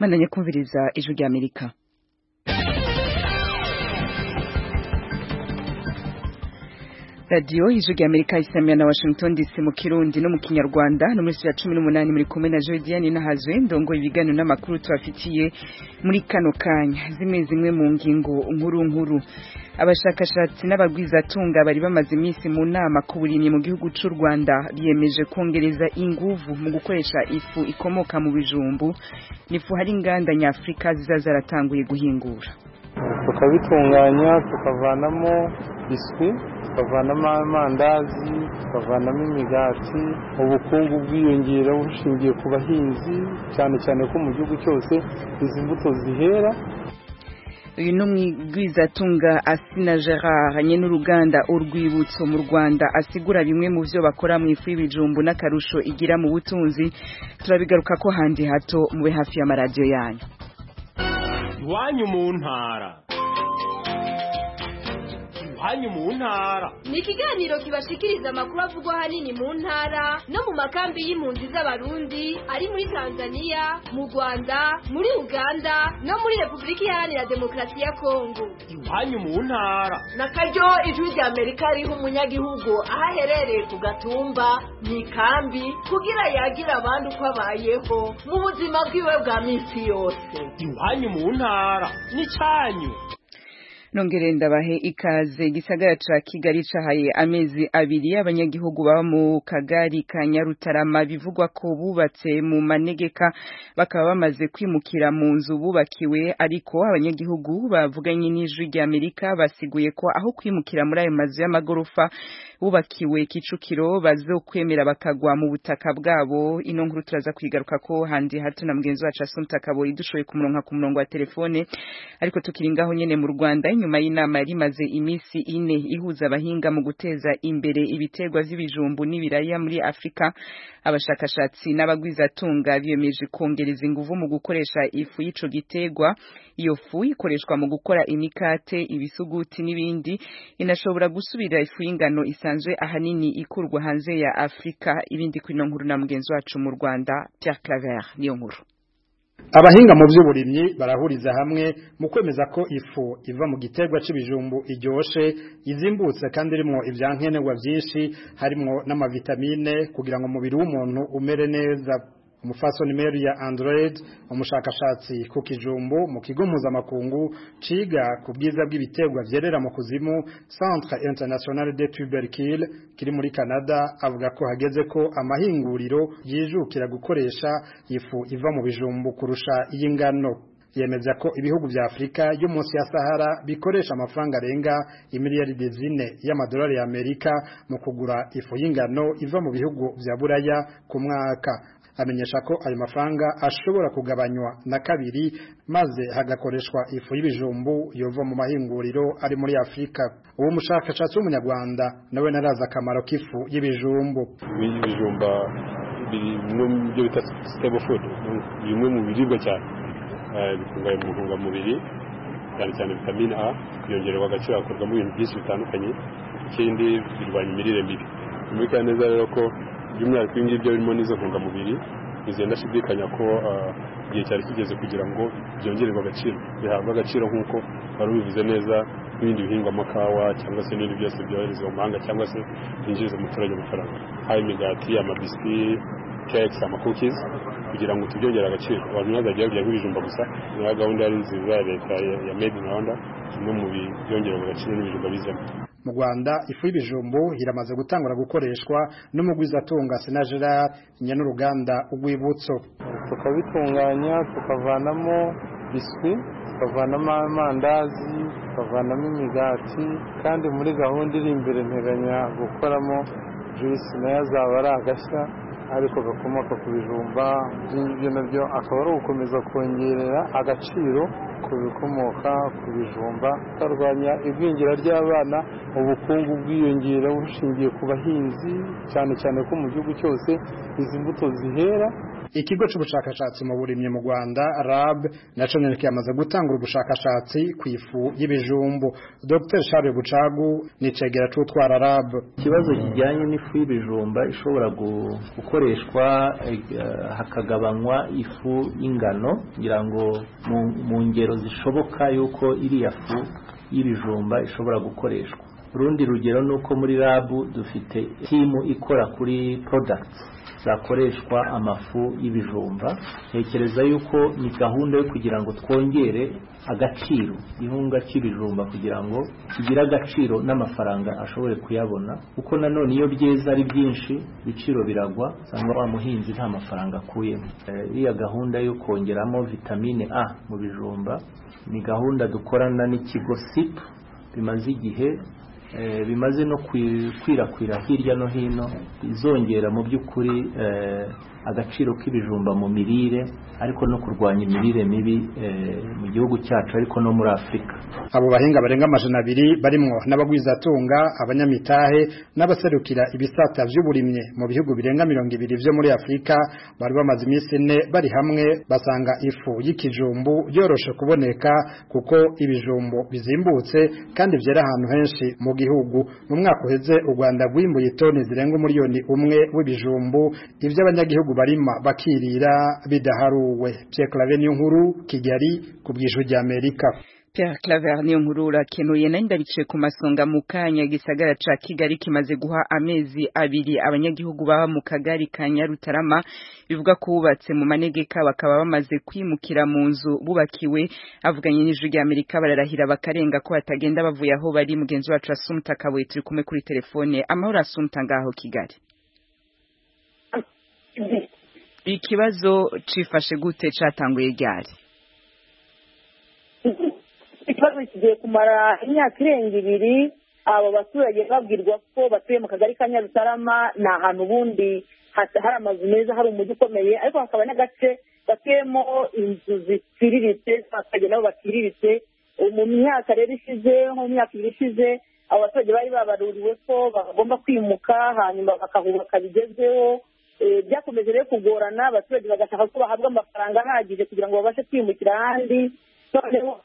mandanye kumviriza ijwi rya amerika radiyo ijwi rya amerika isamira na washington dc mu kirundi no mu kinyarwanda no muri ya cumi n'umunani muri kumwe na jodiane nahazwe ndongo ibiganiro n'amakuru tubafitiye muri kano kanya zimwe zimwe mu ngingo nkuru nkuru abashakashatsi n'abagwizatunga bari bamaze iminsi mu nama ku burimyi mu gihugu cy'u rwanda biyemeje kongereza inguvu mu gukoresha ifu ikomoka mu bijumbu n'ifu hari inganda nyafurika ziza zaratanguye guhingura tukabitunganya tukavanamo biswi tukavanamo amandazi tukavanamo imigati ubukungu bwiyongera bushingiye ku bahinzi cyane cyane ko mu gihugu cyose izi mbuto zihera uyu ni umwigwizatunga asina gerard nye n'uruganda urwibutso mu rwanda asigura bimwe mu byo bakora mu ifu y'ibijumbu n'akarusho igira mu butunzi turabigaruka ko handi hato mube hafi y'amaradiyo yanyu iwanyu mu ntara iwanyu mu ntara ni ikiganiro kibashikiriza amakuru avugwa ahanini mu ntara no mu makambi y'impunzi z'abarundi ari muri tanzania mu rwanda muri uganda no muri repubulika iharanira demokarasi ya kongo iwanyu mu ntara na karyo ijwi rya amerika riha umunyagihugu aho aherereye ku gatumba mu ikambi kugira yagira abandi uko abayeho mu buzima bwiwe bwa minsi yose iwanyu mu ntara n'icyanyu nongere ndabahe ikaze igisagara ca kigali cahaye amezi abiri abanyagihugu baba mu kagari ka nyarutarama bivugwa ko bubatse mu manegeka bakaba bamaze kwimukira mu nzu bubakiwe ariko abanyagihugu bavuganye n'ijwi rya amerika basiguye ko aho kwimukira muri ayo mazu y'amagorofa bubakiwe kicukiro bazokwemera bakagwa mu butaka bwabo ino nkuru turaza kwigaruka ko handi hato na mugenzi wacu asumta kabori dushoboye kumuronka ku murongo wa telefone ariko tukiri ngaho nyene mu rwanda nyuma y'inama yari imaze iminsi ine ihuza abahinga mu guteza imbere ibiterwa vy'ibijumbu n'ibiraya muri afurika abashakashatsi n'abagwizatunga biyemeje kongereza inguvu mu gukoresha ifu y'ico giterwa iyo fu ikoreshwa mu gukora imikate ibisuguti n'ibindi inashobora gusubira ifu y'ingano isanzwe ahanini ikurwa hanze ya afurika ibindi kwino nkuru na mugenzi wacu mu rwanda Pierre Claver niyo nkuru abahinga mu by'uburimyi barahuriza hamwe mu kwemeza ko ifu iva mu giterwa c'ibijumbu iryoshe izimbutse kandi irimo ibyankenerwa byinshi harimo n'amavitamine kugira ngo umubiri w'umuntu umere neza umufasoni Mary ya Android umushakashatsi ku kijumbu mu kigo mpuzamakungu ciga ku bwiza bw'ibiterwa vyerera mu kuzimu Centre International de Tubercules kiri muri Canada avuga ko hageze ko amahinguriro yijukira gukoresha ifu iva mu bijumbu kurusha iy'ingano yemeza ko ibihugu vya Afrika yo munsi ya Sahara bikoresha amafaranga arenga imiliyaridi zine y'amadolari ya Amerika mu kugura ifu y'ingano iva mu bihugu vya Buraya ku mwaka amenyesha ko ayo mafaranga ashobora kugabanywa na kabiri maze hagakoreshwa ifu y'ibijumbu yova mu mahinguriro ari muri Afrika uwo mushakashatsi w'umunyarwanda nawe naraza akamaro k'ifu y'ibijumbu ibijumba biri no mu byo bita stable food bimwe mu biribwa cyane bikungahaye mu ntungamubiri cyane cyane vitamine A yongererwa agaciro hakorwamo ibintu byinshi bitandukanye ikindi birwanya imirire mibi bimurikana neza rero ko by'umwihariko ibi ngibyo birimo n'izo ntungamubiri bizenda ndashidikanya ko igihe cyari kigeze kugira ngo byongererwe agaciro bihabwe agaciro nk'uko wari ubivuze neza n'ibindi bihingwa amakawa cyangwa se n'ibindi byose byoherezwa mu mahanga cyangwa se byinjiriza umuturage amafaranga haba imigati amabiswi kekisi amakukizi kugira ngo tubyongere agaciro abantu ntibazajya babirya nk'ibijumba gusa niyo gahunda yari nziza ya leta ya made in rwanda kimwe mu byongerera agaciro n'ibijumba bizemo mu Rwanda ifu y'ibijumbu iramaze gutangura gukoreshwa n'umugwizatunga Sena Gerard nyanuruganda urwibutso tukabitunganya tukavanamo biswi tukavanamo amandazi tukavanamo imigati kandi muri gahunda iri imbere nteganya gukoramo juice nayo azaba ari agashya ariko gakomoka ku bijumba ibyo nabyo akaba ari ugukomeza kongerera agaciro ku bikomoka ku bijumba tukarwanya igwingira ry'abana ubukungu bwiyongera bushingiye ku bahinzi cyane cyane ko mu gihugu cyose izi mbuto zihera ikigo c'ubushakashatsi mu burimyi mu Rwanda RAB naco nyene kimaze gutangura ubushakashatsi ku ifu y'ibijumbu Dr Charles Bucagu ni cegera c'utwara RAB ikibazo kijyanye n'ifu y'ibijumba ishobora gukoreshwa hakagabanywa ifu y'ingano kugira ngo mu ngero zishoboka yuko iriya fu y'ibijumba ishobora gukoreshwa urundi rugero ni uko muri rabu dufite timu ikora kuri products zakoreshwa amafu y'ibijumba ntekereza yuko ni gahunda yo kugira ngo twongere agaciro ihunga cy'ibijumba kugira ngo kigire agaciro n'amafaranga ashobore kuyabona kuko nanone iyo byeze ari byinshi ibiciro biragwa usanga wa muhinzi nta mafaranga akuyemo iriya gahunda yo kongeramo vitamine a mu bijumba ni gahunda dukorana n'ikigo sip bimaze igihe bimaze no kwirakwira hirya no hino izongera mu by'ukuri agaciro k'ibijumba mu mirire ariko no kurwanya imirire mibi mu gihugu cyacu ariko no muri afurika abo bahinga barenga amajana abiri barimwo n'abagwizatunga abanyamitahe n'abaserukira ibisata vy'uburimye mu bihugu birenga mirongo ibiri vyo muri afurika bari bamaze iminsi ine bari hamwe basanga ifu y'ikijumbu yoroshe kuboneka kuko ibijumbu bizimbutse kandi vyera ahantu henshi mu gihugu mu mwaka uheze u rwanda rwimbuye toni zirenga umuriyoni umwe w'ibijumbu ivyo abanyagihugu barima bakirira bidaharuwe Pierre Claver niyo nkuru Kigali ku bw'ijwi ry'Amerika Pierre Claver niyo nkuru urakenuye nari ndabice ku masonga mu kanya gisagara ca Kigali kimaze guha amezi abiri abanyagihugu baba mu kagari ka Nyarutarama bivuga ko bubatse mu manegeka bakaba bamaze kwimukira mu nzu bubakiwe avuganye n'ijwi ry'Amerika bararahira bakarenga ko batagenda bavuye aho bari mugenzi wacu Asumta Kabuye turi kumwe kuri telefone amahoro Asumta ngaho Kigali ikibazo cifashe gute catanguye ryari ikibazo kigiye kumara imyaka irenga ibiri abo baturage babwirwa ko batuye mu kagari ka nyarutarama ni ahantu ubundi hari amazu meza hari umujyi ukomeye ariko hakaba n'agace gatuyemo inzu ziciriritse abaturage nabo baciriritse mu myaka rero ishize nko mu myaka ibiri ishize abo baturage bari babaruriwe ko bagomba kwimuka hanyuma bakahubaka bigezweho byakomeje rero kugorana abaturage bagashaka ko bahabwa amafaranga ahagije kugira ngo babashe kwimukira ahandi noneho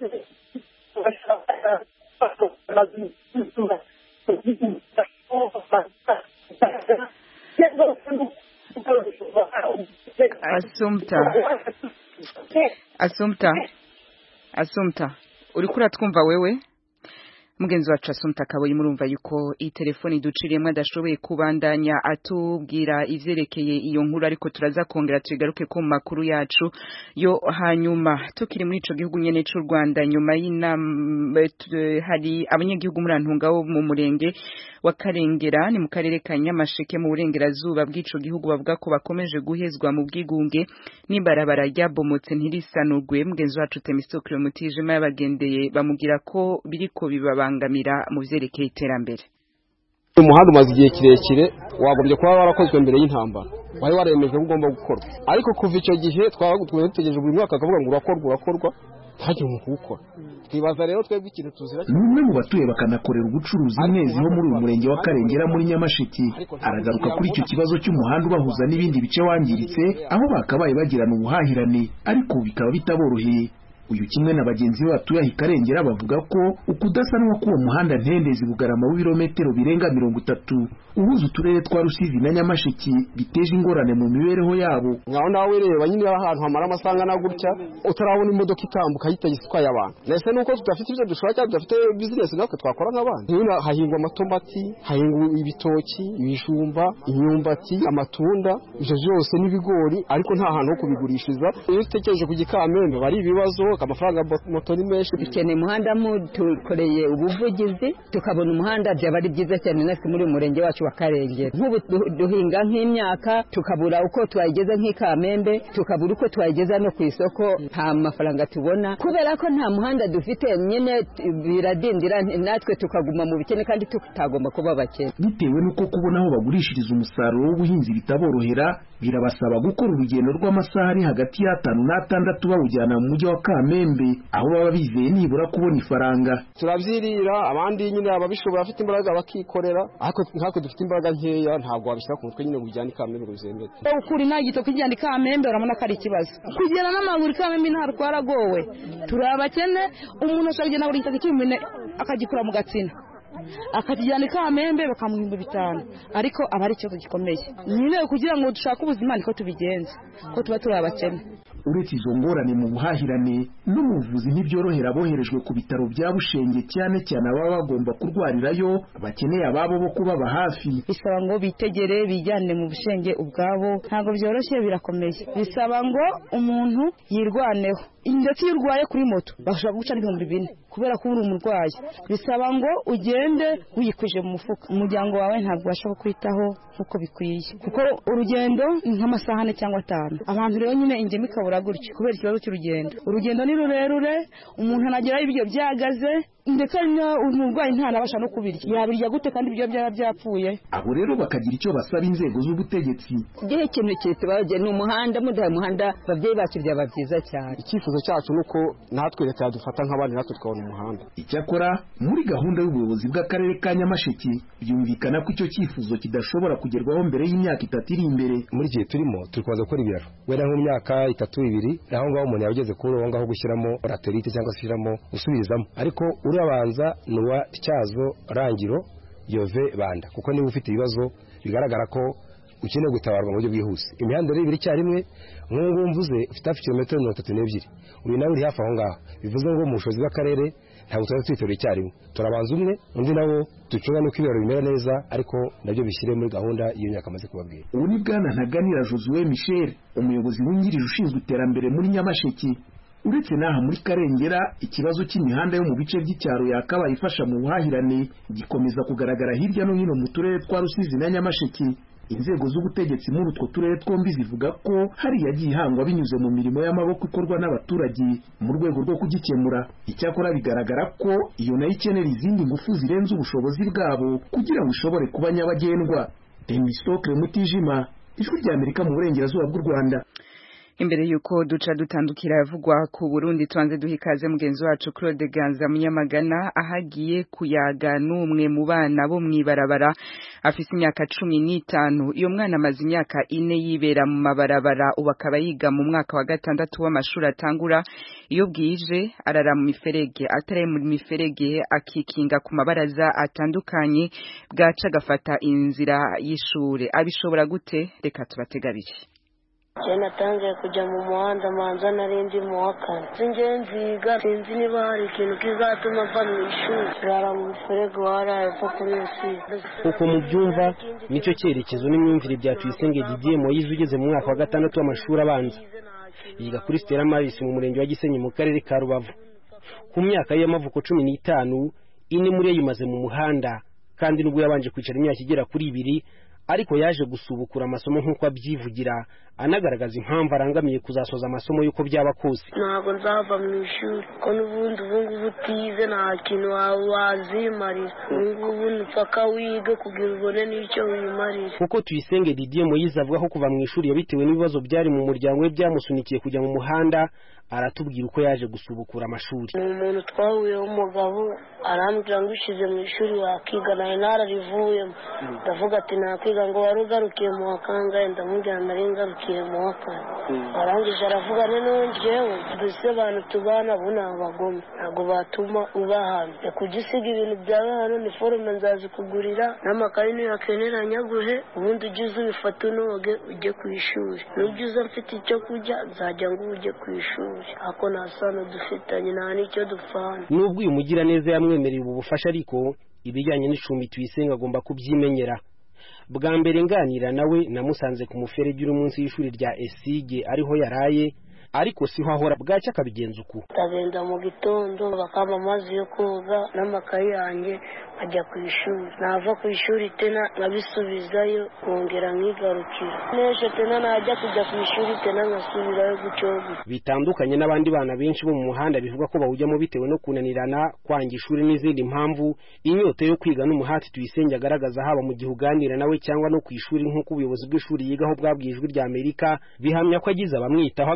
asumta asumta asumta uriko uratwumva wewe mugenzi wacu asumta kaboyi murumva yuko iyi telefoni duciriyemo adashoboye kubandanya atubwira ivyerekeye iyo nkuru ariko turaza kongera tugaruke ku makuru yacu yo hanyuma tukiri muri ico gihugu nyene c'u Rwanda nyuma y'inama hari abanyagihugu muri antunga wo mu murenge wa Karengera ni mu karere ka Nyamasheke mu burengerazuba bw'ico gihugu bavuga ko bakomeje guhezwa mu bwigunge n'ibarabara ryabomotse ntirisanurwe mugenzi wacu Temistokle Mutijima yabagendeye bamugira ko biriko bibaba kubangamira mu vyerekeye iterambere umuhanda umaze igihe kirekire wagombye kuba warakozwe mbere y'intambara wari waremeje ko ugomba gukorwa ariko kuva icyo gihe twaba dutegereje buri mwaka akavuga ngo urakorwa urakorwa ntihagire umuntu uwukora twibaza rero twebwe ikintu tuzira ni umwe mu batuye bakanakorera ubucuruzi mwezi ho muri uyu murenge wa karengera muri nyamasheke aragaruka kuri icyo kibazo cy'umuhanda ubahuza n'ibindi bice wangiritse aho bakabaye bagirana ubuhahirane ariko bikaba bitaboroheye uyu kimwe na bagenzi be batuye aho ikarengera bavuga ko ukudasanwa k'uwo muhanda ntendezi bugarama w'ibirometero birenga mirongo itatu uhuza uturere twa rusizi na nyamasheke biteje ingorane mu mibereho yabo ngaho nawe reba nyine ahantu hamara amasaha angana gutya utarabona imodoka itambuka yitagise itwaye abantu ndetse nuko tudafite ibyo dushora cyangwa tudafite bizinesi natwe twakora nk'abandi nyine hahingwa amatomati hahingwa ibitoki ibijumba imyumbati amatunda ibyo byose n'ibigori ariko nta hantu ho kubigurishiriza iyo utekereje ku gikamembe bari ibibazo amafaranga moto ni menshi dukeneye umuhanda mutukoreye ubuvugizi tukabona umuhanda byaba ari byiza cyane natwe muri uyu murenge wacu wa karengera nk'ubu duhinga nk'imyaka tukabura uko twayigeza nk'ikamembe tukabura uko twayigeza no ku isoko nta mafaranga tubona kubera ko nta muhanda dufite nyine biradindira natwe tukaguma mu bikene kandi tutagomba kuba bakene bitewe n'uko kubona aho bagurishiriza umusaruro w'ubuhinzi bitaborohera birabasaba gukora urugendo rw'amasaha ari hagati y'atanu n'atandatu bawujyana mu mujyi wa kamembe kamembe aho baba bizeye nibura kubona ifaranga turabyirira abandi nyine ababishobora bafite imbaraga bakikorera ariko nkatwe dufite imbaraga nkeya ntabwo wabishyira ku mutwe nyine ngo ujyane ikamembe ngo bizemere ukuri nta gito kijyana ikamembe urabona ko ari ikibazo kugera n'amaguru ikamembe nta twaragowe turi abakene umuntu ashobora kugenda buri gitaka cy'umune akagikura mu gatsina akakijyana ikamembe bakamuha ibihumbi bitanu ariko aba ari ikibazo gikomeye nyine kugira ngo dushake ubuzima niko tubigenza ko tuba turi abakene uretse izo ngorane mu buhahirane no mu buvuzi ntibyorohera aboherejwe ku bitaro bya bushenge cyane cyane ababa bagomba kurwarirayo bakeneye ababo bo kubaba hafi bisaba ngo bitegere bijyane mu bushenge ubwabo ntabwo byoroshye birakomeye bisaba ngo umuntu yirwaneho ndetse iyo urwaye kuri moto bashobora guca n'ibihumbi bine kubera ko uri umurwayi bisaba ngo ugende wiyikwije mu mufuka umuryango wawe ntabwo ubasha kukwitaho nk'uko bikwiye kuko urugendo ni nk'amasaha ane cyangwa atanu abantu rero nyine ingemu ikabura gutyo kubera ikibazo cy'urugendo urugendo ni rurerure umuntu anageraho ibiryo byahagaze ndetse umurwayi ntanabasha no kubirya yabirya gute kandi ibiryo byaba byapfuye abo rero bakagira icyo basaba inzego z'ubutegetsi igihe ikintu kitubageye ni umuhanda mudaha umuhanda ababyeyi bacu byaba byiza cyane icyifuzo cyacu ni uko natwe leta yadufata nk'abandi natwe tukabona umuhanda icyakora muri gahunda y'ubuyobozi bw'akarere ka nyamasheke byumvikana ko icyo cyifuzo kidashobora kugerwaho mbere y'imyaka itatu iri imbere muri gihe turimo turi kubanza gukora ibiraro wenda nko mu myaka itatu ibiri aho ngaho umuntu yaba ageze kuri uwo ngaho gushyiramo raterite cyangwa se gushyiramo gusubirizamo ariko urabanza ni uwa tyazo rangiro yove banda kuko niba ufite ibibazo bigaragara ko ukeneye gutabarwa mu buryo bwihuse imihanda rero ibiri icyarimwe nk'ubu ngubu mvuze ufite hafi kilometero mirongo itatu n'ebyiri uyu nawe uri hafi aho ngaho bivuze ngo mu bushobozi bw'akarere ntabwo tuba twiterura icyarimwe turabanza umwe undi nawo ducunga n'uko ibiraro bimera neza ariko nabyo bishyire muri gahunda y'iyo myaka amaze kubabwira ubu ni bwana ntaganira josue michel umuyobozi wungirije ushinzwe iterambere muri nyamasheke uretse n'aha muri karengera ikibazo cy'imihanda yo mu bice by'icyaro yakabaye ifasha mu buhahirane gikomeza kugaragara hirya no hino mu turere twa rusizi na nyamasheke inzego z'ubutegetsi muri utwo turere twombi zivuga ko hari yagiye ihangwa binyuze mu mirimo y'amaboko ikorwa n'abaturage mu rwego rwo kugikemura icyakora bigaragara ko iyo nayo ikenera izindi ngufu zirenze ubushobozi bwabo kugira ngo ishobore kuba nyabagendwa demisitokire mutijima ijwi ry'amerika mu burengerazuba bw'u rwanda imbere yuko duca dutandukira yavugwa ku Burundi tuanze duha ikaze mugenzi wacu Claude Ganza Munyamagana ahagiye kuyaga n'umwe mu bana bo mwibarabara afise imyaka cumi n'itanu iyo mwana amaze imyaka ine yibera mu mabarabara ubu akaba yiga mu mwaka wa gatandatu w'amashuri atangura iyo bwije arara mu miferege atari mu miferege akikinga ku mabaraza atandukanye bwaca agafata inzira y'ishure abishobora gute reka tubategabire je natangiye kujya mu muhanda manza narindi mu wa kane sinjye nziga sinzi niba hari ikintu kizatuma mva mu ishuri rara mu miferege waraye upfa kuri iyo uko mubyumva nicyo cyerekezo n'imyumvire bya tuyisenge didier moyize ugeze mu mwaka wa gatandatu w'amashuri abanza yiga kuri stella maris mu murenge wa gisenyi mu karere ka rubavu ku myaka ye y'amavuko cumi n'itanu ine muri yo yimaze mu muhanda kandi nubwo yabanje kwicara imyaka igera kuri ibiri ariko yaje gusubukura amasomo nk'uko abyivugira anagaragaza impamvu arangamiye kuzasoza amasomo y'uko byaba kose ntabwo nzava mu ishuri ko n'ubundi ubu ngubu utize nta kintu wazimarira ubu ngubu ntupfaka wige kugira ubone n'icyo wimarira kuko tuyisenge didier moyize avuga ko kuva mu ishuri yabitewe n'ibibazo byari mu muryango we byamusunikiye kujya mu muhanda aratubwira uko yaje gusubukura amashuri ni umuntu twahuyeho umugabo arambwira ngo ushyize mu ishuri wakiga nawe nararivuyemo ndavuga ati nakwiga ngo wari ugarukiye mu wa kangahe ndamubwira nari ngarukiye mu wa kane arangije aravuga noneho njyewe mbese abantu tubana bo ni abagome ntabwo batuma uba hano kujya usiga ibintu byawe hano ni forume nzazikugurira n'amakayi niyakenera nyaguhe ubundi ujye uza ubifata unoge ujye ku ishuri n'ujya uza mfite icyo kurya nzajya ngo ujye ku ishuri ako nta sano dufitanye nta n'icyo dupfana nubwo uyu mugiraneza yamwemereye ubu bufasha ariko ibijyanye n'icumbi tuyisenga agomba kubyimenyera bwa mbere nganira nawe namusanze ku muferege uri munsi y'ishuri rya esige ariho yaraye ariko siho ahora bwacya akabigenza uku ndagenda mu gitondo bakaba amazi yo koga n'amakayi yanjye nkajya ku ishuri nava ku ishuri tena nkabisubizayo nkongera nkigarukira n'ejo tena najya kujya ku ishuri tena nkasubirayo gutyo bitandukanye n'abandi bana benshi bo mu muhanda bivuga ko bawujyamo bitewe no kunanirana kwanga ishuri n'izindi mpamvu inyota yo kwiga n'umuhati tuyisenge agaragaza haba mu gihe uganira nawe cyangwa no ku ishuri nk'uko ubuyobozi bw'ishuri yigaho bwabwiye ijwi rya amerika bihamya ko agize abamwitaho agahabwa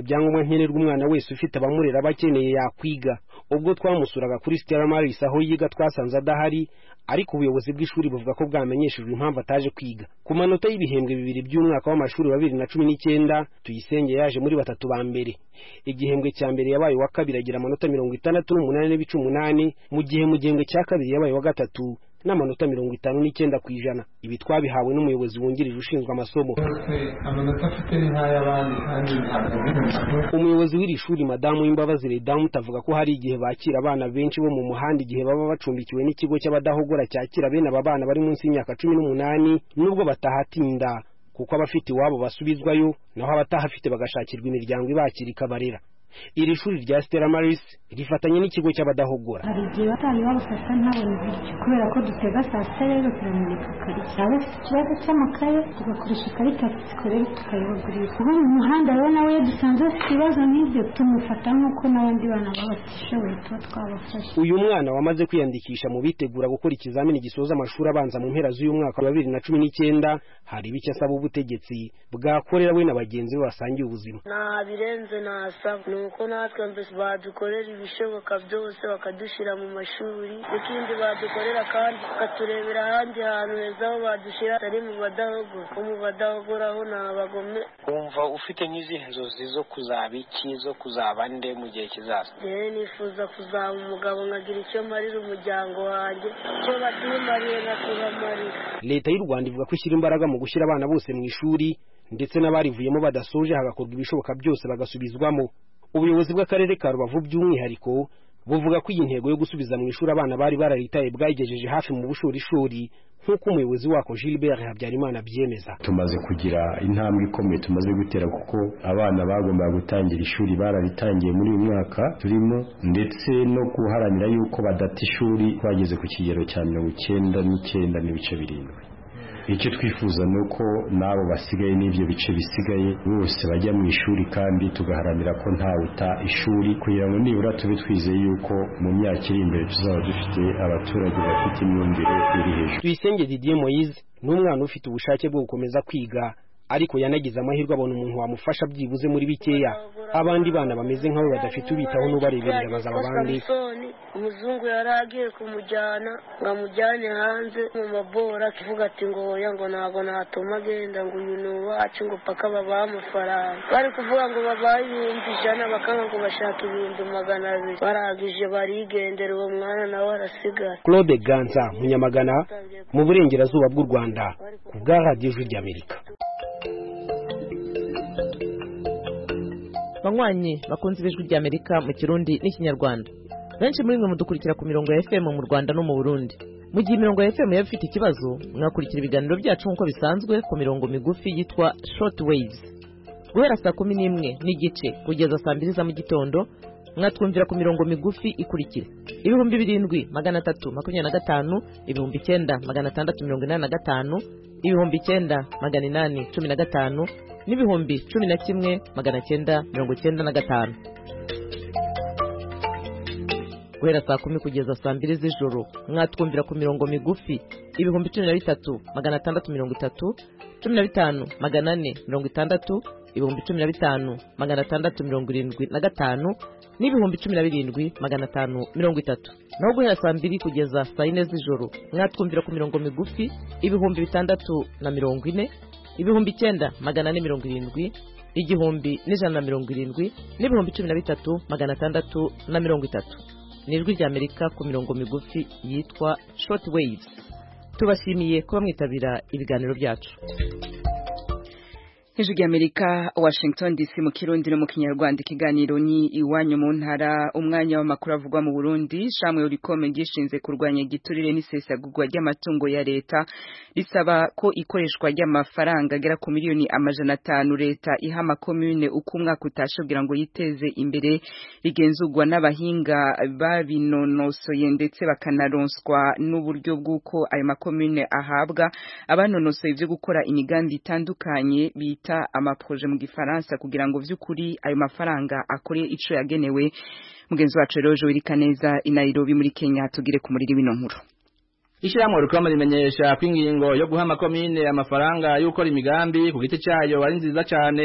ibyangombwa nkenerwa umwana wese ufite abamurera aba akeneye yakwiga ubwo twamusuraga kuri Stella Maris aho yiga twasanze adahari ariko ubuyobozi bw'ishuri buvuga ko bwamenyeshejwe impamvu ataje kwiga ku manota y'ibihembwe bibiri by'umwaka w'amashuri wa bibiri na cumi n'icyenda tuyisenge yaje muri batatu ba mbere igihembwe cya mbere yabaye uwa kabiri agira amanota mirongo itandatu n'umunani n'ibice umunani mu gihe mu gihembwe cya kabiri yabaye uwa gatatu n'amanota mirongo itanu n'icyenda ku ijana ibi twabihawe n'umuyobozi wungirije ushinzwe amasomo amanota afite ni nk'ay'abandi kandi ntabwo umuyobozi w'iri shuri madamu w'imbabazi redamu avuga ko hari igihe bakira abana benshi bo mu muhanda igihe baba bacumbikiwe n'ikigo cy'abadahogora cyakira bene aba bana bari munsi y'imyaka cumi n'umunani nubwo batahatinda kuko abafite iwabo basubizwayo naho abatahafite bagashakirwa imiryango ibakira ikabarera iri shuri rya Stella Maris rifatanye n'ikigo cy'abadahogora hari igihe batari babafasha ntabone ibiryo kubera ko dutega saa sita rero turamurika ikarita yaba afite ikibazo cy'amakaye tugakoresha ikarita sikorere tukayibagurira ubu mu muhanda rero nawe iyo dusanze afite ibibazo nk'ibyo tumufata nk'uko n'abandi bana baba batishoboye tuba twabafasha uyu mwana wamaze kwiyandikisha mu bitegura gukora ikizamini gisoza amashuri abanza mu mpera z'uyu mwaka wa bibiri na cumi n'icyenda hari bicyo asaba ubutegetsi bwakorera we na bagenzi be basangiye ubuzima nta birenze nasaba ni uko natwe mbese badukorera ibishoboka byose bakadushyira mu mashuri n'ikindi badukorera kandi bakaturebera ahandi hantu heza aho badushyira atari mu badahogora ko mu badahogora ho ni abagome wumva ufite nk'izihe nzozi zo kuzaba iki zo kuzaba nde mu gihe kizaza rero nifuza kuzaba umugabo nkagira icyo marira umuryango wanjye icyo batimariye nkatubamarira leta y'u rwanda ivuga ko ishyira imbaraga mu gushyira abana bose mu ishuri ndetse n'abarivuyemo badasoje hagakorwa ibishoboka byose bagasubizwamo ubuyobozi bw'akarere ka rubavu by'umwihariko buvuga ko iyi ntego yo gusubiza mu ishuri abana bari bararitaye bwayigejeje hafi mu bushorishori nk'uko umuyobozi wako Gilbert Habyarimana abyemeza tumaze kugira intambwe ikomeye tumaze gutera kuko abana bagombaga gutangira ishuri bararitangiye muri uyu mwaka turimo ndetse no guharanira yuko badata ishuri bageze ku kigero cya mirongo icyenda n'icyenda n'ibice birindwi icyo twifuza ni uko n'abo basigaye n'ibyo bice bisigaye bose bajya mu ishuri kandi tugaharanira ko ntawuta ishuri kugira ngo nibura tube twizeye yuko mu myaka iri imbere tuzaba dufite abaturage bafite imyumvire iri hejuru tuyisenge didier moise ni umwana ufite ubushake bwo gukomeza kwiga ariko yanagize amahirwe abona umuntu wamufasha byibuze muri bikeya abandi bana bameze nk'abo badafite ubitaho n'ubareberera bazaba abandi umuzungu yari agiye kumujyana ngo amujyane hanze mu mabora akivuga ati ngo oya ngo ntabwo natuma agenda ngo uyu ni uwacu ngo paka babahe amafaranga bari kuvuga ngo babahe ibihumbi ijana bakanga ngo bashaka ibihumbi magana abiri barangije barigendera uwo mwana nawe arasigara claude ganza munyamagana mu burengerazuba bw'u rwanda ku bwa radiyo ijwi ry'amerika banywanyi bakunze ibijwi ry'amerika mu kirundi n'ikinyarwanda benshi muri mwe mudukurikira ku mirongo ya fm mu rwanda no mu burundi mu gihe imirongo ya fm yaba ifite ikibazo mwakurikira ibiganiro byacu nk'uko bisanzwe ku mirongo migufi yitwa short waves guhera saa kumi n'imwe n'igice kugeza saa mbiri za mu gitondo mwatwumvira ku mirongo migufi ikurikira ibihumbi birindwi magana atatu makumyabiri na gatanu ibihumbi icyenda magana atandatu mirongo inani na gatanu ibihumbi icyenda magana inani cumi na gatanu n'ibihumbi cumi na kimwe magana cyenda mirongo cyenda na gatanu guhera saa kumi kugeza saa mbiri z'ijoro mwatwumvira ku mirongo migufi ibihumbi cumi na bitatu magana atandatu mirongo itatu cumi na bitanu magana ane mirongo itandatu ibihumbi cumi na bitanu magana atandatu mirongo irindwi na gatanu n'ibihumbi cumi na birindwi magana atanu mirongo itatu naho guhera saa mbiri kugeza saa yine z'ijoro mwatwumvira ku mirongo migufi ibihumbi bitandatu na mirongo ine ibihumbi icyenda magana ane mirongo irindwi igihumbi n'ijana na mirongo irindwi n'ibihumbi cumi na bitatu magana atandatu na mirongo itatu ni ijwi ry'amerika ku mirongo migufi yitwa short waves tubashimiye kuba mwitabira ibiganiro byacu ijwi ry'amerika washington dc mu kirundi no mu kinyarwanda ikiganiro ni iwanyu mu ntara umwanya w'amakuru avugwa mu burundi shamwe urikome gishinze kurwanya igiturire n'isesagurwa ry'amatungo ya leta risaba ko ikoreshwa ry'amafaranga agera ku miliyoni amajana atanu leta iha amakomune uko umwaka utashe kugira ngo yiteze imbere rigenzurwa n'abahinga babinonosoye ndetse bakanaronswa n'uburyo bw'uko ayo makomune ahabwa abanonosoye ibyo gukora imigambi itandukanye bita amaproje mu gifaransa kugira ngo vy'ukuri ayo mafaranga akore ico yagenewe mugenzi wacu rero Joel Kaneza i Nairobi muri Kenya tugire ku muriri wino nkuru Ishyirahamwe rikoma rimenyesha ko ingingo yo guha amakomine amafaranga y'ukora imigambi ku giti cyayo ari nziza cyane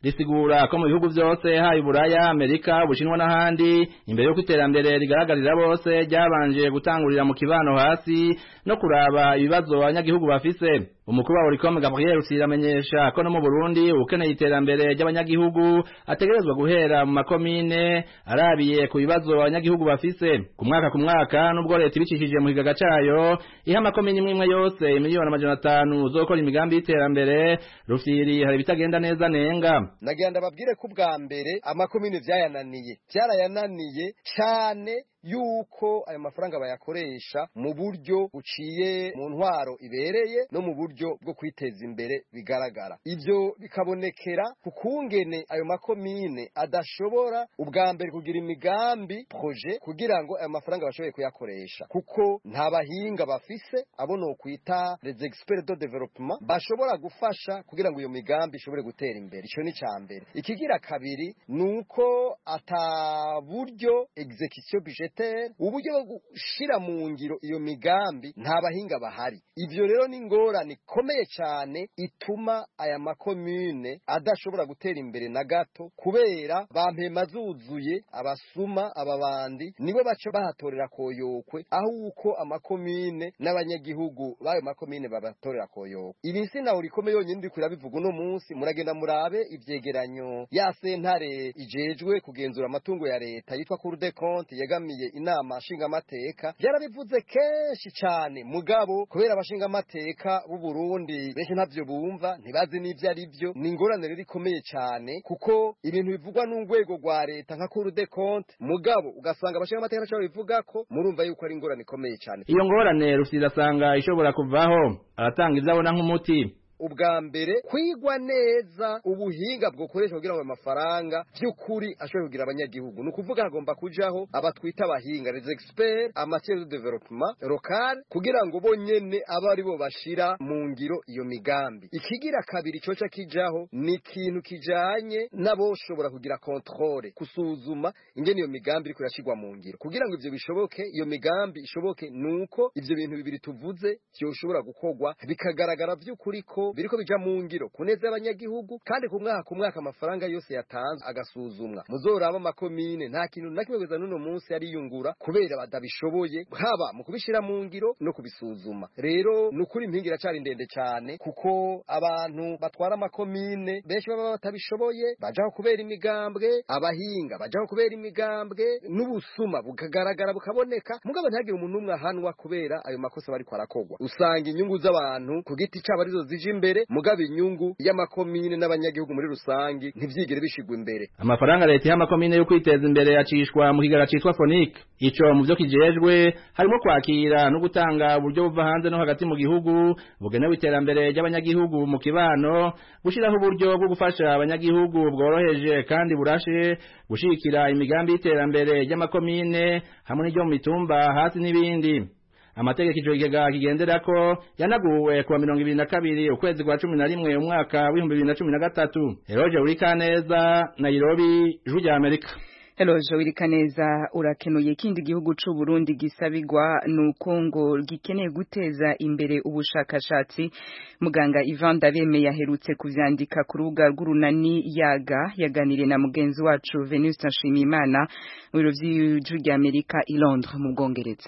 risigura ko mu bihugu byose hayi Buraya Amerika Ubushinwa n'ahandi imbere yo iterambere rigaragarira bose ryabanje gutangurira mu kibano hasi no kuraba ibibazo abanyagihugu bafise umukuru wa Oricom Gabriel Rusiramenyesha ko no mu Burundi ukeneye iterambere ry'abanyagihugu ategerezwa guhera mu makomine arabiye ku bibazo abanyagihugu bafise ku mwaka ku mwaka nubwo leta ibicishije mu kigaga cayo iha amakomine imwe imwe yose miliyoni amajana atanu uzokora imigambi y'iterambere rufiri hari ibitagenda neza nenga nagira ndababwire ko ubwa mbere amakomine vyayananiye vyarayananiye cane yuko ayo mafaranga bayakoresha mu buryo buciye mu ntwaro ibereye no mu buryo bwo kwiteza imbere bigaragara ivyo bikabonekera ku kungene ayo makomine adashobora ubwa mbere kugira imigambi proje kugira ngo ayo mafaranga bashoboye kuyakoresha kuko nta bahinga bafise abo no kwita les experts de développement bashobora gufasha kugira ngo iyo migambi ishobore gutera imbere ico ni ca mbere ikigira kabiri nuko ata buryo execution budget uburyo bwo gushira mu ngiro iyo migambi nta bahinga bahari ivyo rero ni ingorane ikomeye cyane ituma aya makomune adashobora gutera imbere na gato kubera bampema zuzuye abasuma ababandi nibo baca bahatorera koyokwe aho uko amakomine n'abanyagihugu b'ayo makomine babatorera koyokwe ibi sinaho rikomeye yonyine ndiko irabivuga uno munsi muragenda murabe ivyegeranyo ya sentare ijejwe kugenzura amatungo ya leta yitwa Cour des comptes yegamiye inama nshingamateka byarabivuze kenshi cyane mugabo kubera abashingamateka b'u Burundi benshi ntavyo bumva ntibazi n'ivyo ari byo ni ingorane rero ikomeye cyane kuko ibintu bivugwa n'urwego rwa leta nka Cour des comptes mugabo ugasanga abashingamateka ntaco bivuga ko murumva yuko ari ingorane ikomeye cyane iyo ngorane rufite asanga ishobora kuvaho aratanga ivyo abona nk'umuti ubwa mbere kwigwa neza ubuhinga bwokoreshwa kugira ngo amafaranga by'ukuri ashobore kugira abanyagihugu ni ukuvuga hagomba kujaho abatwita abahinga les experts amateur de développement local kugira ngo bonyene abe ari bo bashira mu ngiro iyo migambi ikigira kabiri coca kijaho ni ikintu kijanye n'aboshobora kugira controle kusuzuma ingene iyo migambi iriko irashirwa mu ngiro kugira ngo ivyo bishoboke iyo migambi ishoboke nuko ivyo bintu bibiri tuvuze vyoshobora gukorwa bikagaragara vy'ukuri ko biriko bija mu ngiro kuneza abanyagihugu kandi ku mwaka ku mwaka amafaranga yose yatanzwe agasuzumwa muzoraba amakomine nta kintu na kimwe kugeza n'uno munsi ariyungura kubera badabishoboye haba mu kubishira mu ngiro no kubisuzuma rero ni ukuri impinga iracari ndende cyane kuko abantu batwara amakomine benshi baba batabishoboye bajaho kubera imigambwe abahinga bajaho kubera imigambwe n'ubusuma bukagaragara bukaboneka mugabo ntihagire umuntu umwe ahanwa kubera ayo makosa bariko arakogwa usanga inyungu z'abantu ku giti cabo arizo zije imbere mugabo inyungu y'amakomine n'abanyagihugu muri rusangi ntivyigere bishigwa imbere amafaranga leta y'amakomine yo kwiteza imbere yacishwa mu kigara citwa Fonic ico mu vyo kijejwe harimo kwakira no gutanga uburyo buva hanze no hagati mu gihugu bugenewe iterambere ry'abanyagihugu mu kibano gushiraho uburyo bwo gufasha abanyagihugu bworoheje kandi burashe gushikira imigambi y'iterambere ry'amakomine hamwe n'iryo mu mitumba hasi n'ibindi amategeko ico kigega kigenderako yanaguwe kuwa mirongo ibiri na kabiri ukwezi kwa cumi na rimwe umwaka w'ibihumbi bibiri na cumi na gatatu eroje urikaneza nairobi ijwi rya amerika Eloje wirikaneza urakenuye kindi gihugu c'u Burundi gisabigwa nuko ngo gikeneye guteza imbere ubushakashatsi muganga Ivan Daveme yaherutse kuvyandika ku rubuga rw'urunani yaga yaganiriye na mugenzi wacu Venuste Nshimiyimana mu biro vy'ijwi rya Amerika i Londres mu Bwongereza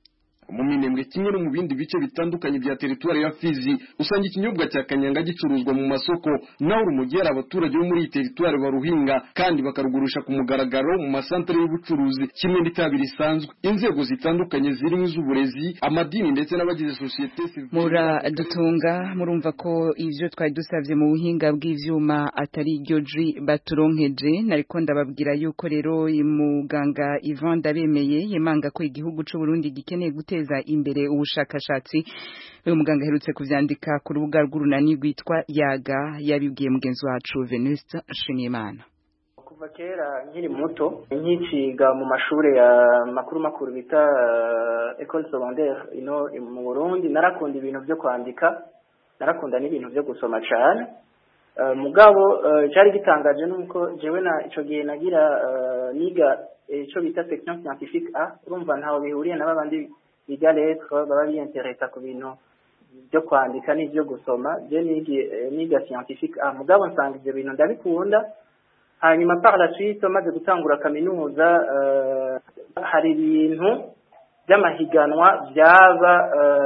mu minembwe kimwe no mu bindi bice bitandukanye bya teritwari ya Fizi usanga ikinyobwa cya kanyanga gicuruzwa mu masoko naho urumogi hari abaturage bo muri iyi teritwari baruhinga kandi bakarugurisha ku mugaragaro mu masantere y'ubucuruzi kimwe n'itabi risanzwe inzego zitandukanye zirimo iz'uburezi amadini ndetse n'abagize sosiyete muradutunga murumva ko ivyo twari dusavye mu buhinga bw'ivyuma atari iryo ji baturonkeje nariko ndababwira yuko rero muganga Ivan Ndabemeye yemanga ko igihugu c'u Burundi gikeneye gute guteza imbere ubushakashatsi uyu muganga aherutse kuvyandika ku rubuga rw'urunani rwitwa yaga yabibwiye mugenzi wacu Venuste Nshimiyimana kuva kera nkiri muto nkiciga mu mashuri ya makuru makuru bita uh, école secondaire ino mu Burundi narakunda ibintu byo kwandika narakunda n'ibintu byo gusoma cyane uh, mugabo uh, cyari gitangaje nuko jewe na ico gihe nagira uh, niga ico bita section scientifique A urumva ntaho bihuriye na babandi biga lettre baba biyenteresa ku bintu byo kwandika n'ibyo gusoma je niga scientifique ah mugabo nsanga ivyo bintu ndabikunda hanyuma par la suite maze gutangura kaminuza hari ibintu by'amahiganwa byaba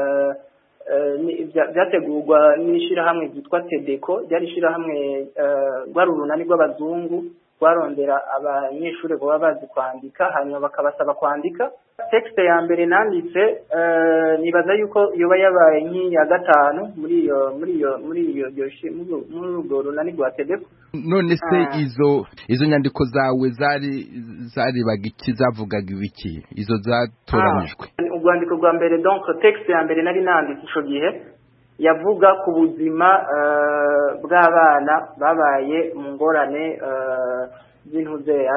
byategurwa n'ishyirahamwe ryitwa tedeko ryari ishyirahamwe rwari urunani rw'abazungu rwarondera abanyeshuri baba bazi kwandika hanyuma bakabasaba kwandika texte ya mbere nanditse nibaza yuko yoba yabaye nk'iya gatanu muri iyo muri iyo muri iyo muri urwo runani rwa tedeko none se izo izo nyandiko zawe zari zarebaga iki zavugaga ibiki izo zatoranijwe urwandiko rwa mbere donc texte ya mbere nari nanditse ico gihe yavuga ku buzima bw'abana babaye mu ngorane z'intuzeya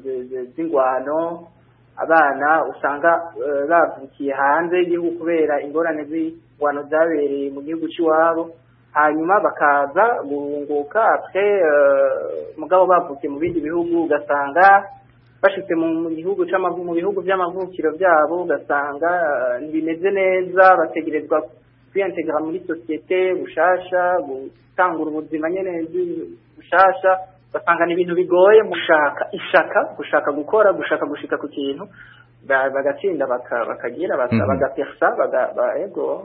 z'ingwano abana usanga bavukiye hanze y'igihugu kubera ingorane z'ingwano zabereye mu gihugu cy'iwabo hanyuma bakaza guhunguka apre mugabo bavukiye mu bindi bihugu ugasanga bashitse mu gihugu mu bihugu by'amavukiro byabo ugasanga ntibimeze neza bategerezwa kwiyantegera muri sosiyete bushasha gutangura ubuzima nyene bushasha ugasanga ni ibintu bigoye gushaka ishaka gushaka gukora gushaka gushika ku kintu bagatsinda bakagira bagapersa ego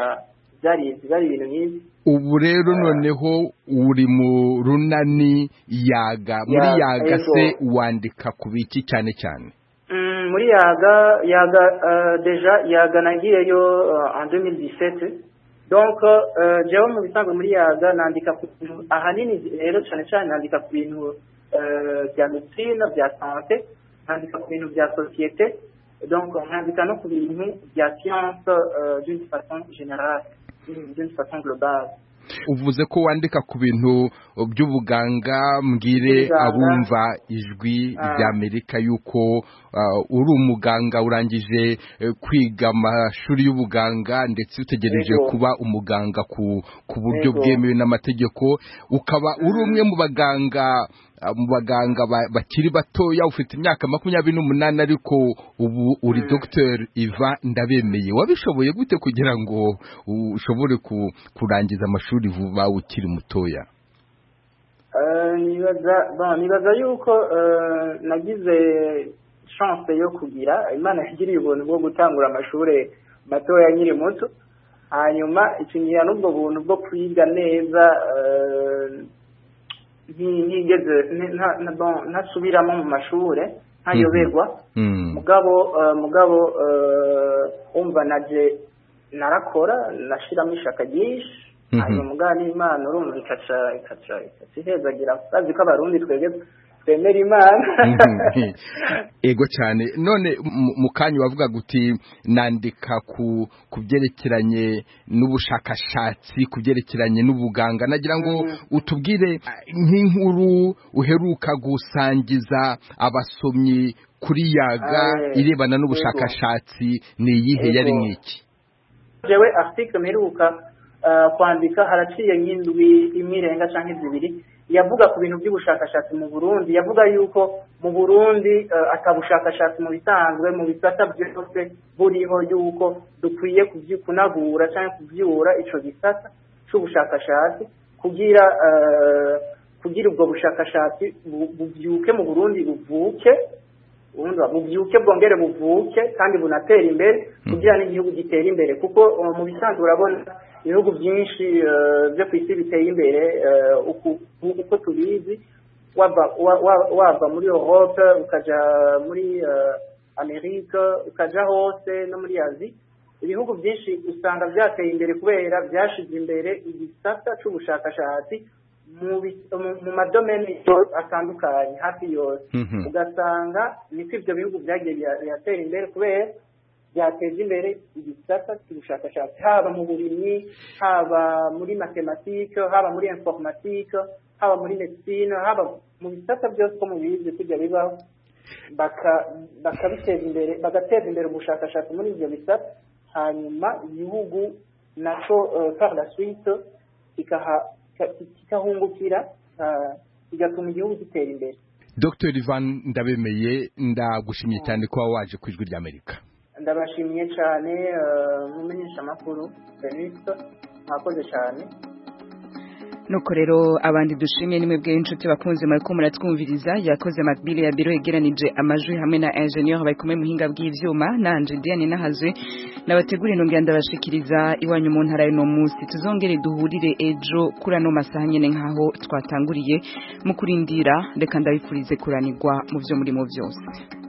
byari byari ibintu nk'ibi ubu rero noneho uri mu runani yaga muri yaga se wandika ku biki cyane cyane muri yaga yaga deja yaga nagiyeyo en 2017 donc jewe mu bisanzwe muri yaga nandika ku bintu ahanini rero cyane cyane nandika ku bintu bya medicine bya sante nandika ku bintu bya société donc nkandika no ku bintu bya science d'une façon générale d'une façon globale uvuze ko wandika ku bintu by'ubuganga mbwire abumva ijwi ry'amerika yuko uri umuganga urangije kwiga amashuri y'ubuganga ndetse utegereje kuba umuganga ku buryo bwemewe n'amategeko ukaba uri umwe mu baganga mu baganga bakiri batoya ufite imyaka makumyabiri n'umunani ariko ubu uri dogiteri iva ndabemeye wabishoboye gute kugira ngo ushobore kurangiza amashuri vuba ukiri mutoya nibaza yuko nagize chance yo kugira imana yagiriye ubuntu bwo gutangura amashuri matoya nkiri muto hanyuma ikingira n'ubwo buntu bwo kwiga neza ntigeze ntasubiramo mu mashuri ntayoberwa mugabo mugabo umva naje narakora nashiramo ishaka ryinshi hanyuma mugabo n'imana urumva ikaca ikaca ikaca ihezagira bazi ko abarundi twebwe twemera imana ego cyane none mu kanya wavuga guti nandika ku ku byerekeranye n'ubushakashatsi ku byerekeranye n'ubuganga nagira ngo utubwire nk'inkuru uheruka gusangiza abasomyi kuri yaga irebana n'ubushakashatsi ni iyihe yari nk'iki jewe article mperuka kwandika haraciye nk'indwi imwe irenga cyangwa zibiri yavuga ku bintu by'ubushakashatsi mu Burundi yavuga yuko mu Burundi akabushakashatsi mu bisanzwe mu bisata byose buriho yuko dukwiye kunagura cyangwa kubyura ico gisata c'ubushakashatsi kugira kugira ubwo bushakashatsi bubyuke mu Burundi buvuke bubyuke bwongere buvuke kandi bunatera imbere kugira n'igihugu gitera imbere kuko mu bisanzwe urabona ibihugu byinshi byo ku isi biteye imbere uko tubizi wava muri europe ukajya muri amerika ukajya hose no muri azi ibihugu byinshi usanga byateye imbere kubera byashize imbere igisata cy'ubushakashatsi mu madomeni atandukanye hafi yose ugasanga niko ibyo bihugu byagiye biratera imbere kubera byateza imbere igisata cy'ubushakashatsi haba mu burimyi haba muri matematike haba muri informatike haba muri medicine haba mu bisata byose ko mubizi kujya bibaho bakabiteza imbere bagateza imbere ubushakashatsi muri ibyo bisata hanyuma igihugu naco par la suite kikahungukira kigatuma igihugu gitera imbere dr ivan ndabemeye ndagushimye cyane kuba waje ku ijwi ry'amerika ndabashimiye cyane mumenyesha amakuru felix mwakoze cyane nuko rero abandi dushimiye nimwe bwe inshuti bakunze mariko muratwumviriza yakoze Macbill ya biro yegeranije amajwi hamwe na ingenieur bari kumwe muhinga bw'ivyuma nanje Diane nahazwe nabategura inongera ndabashikiriza iwanyu mu ntara y'uno munsi tuzongere duhurire ejo kuri ano masaha nyene nkaho twatanguriye mu kurindira reka ndabifurize kuranirwa mu vyo murimo vyose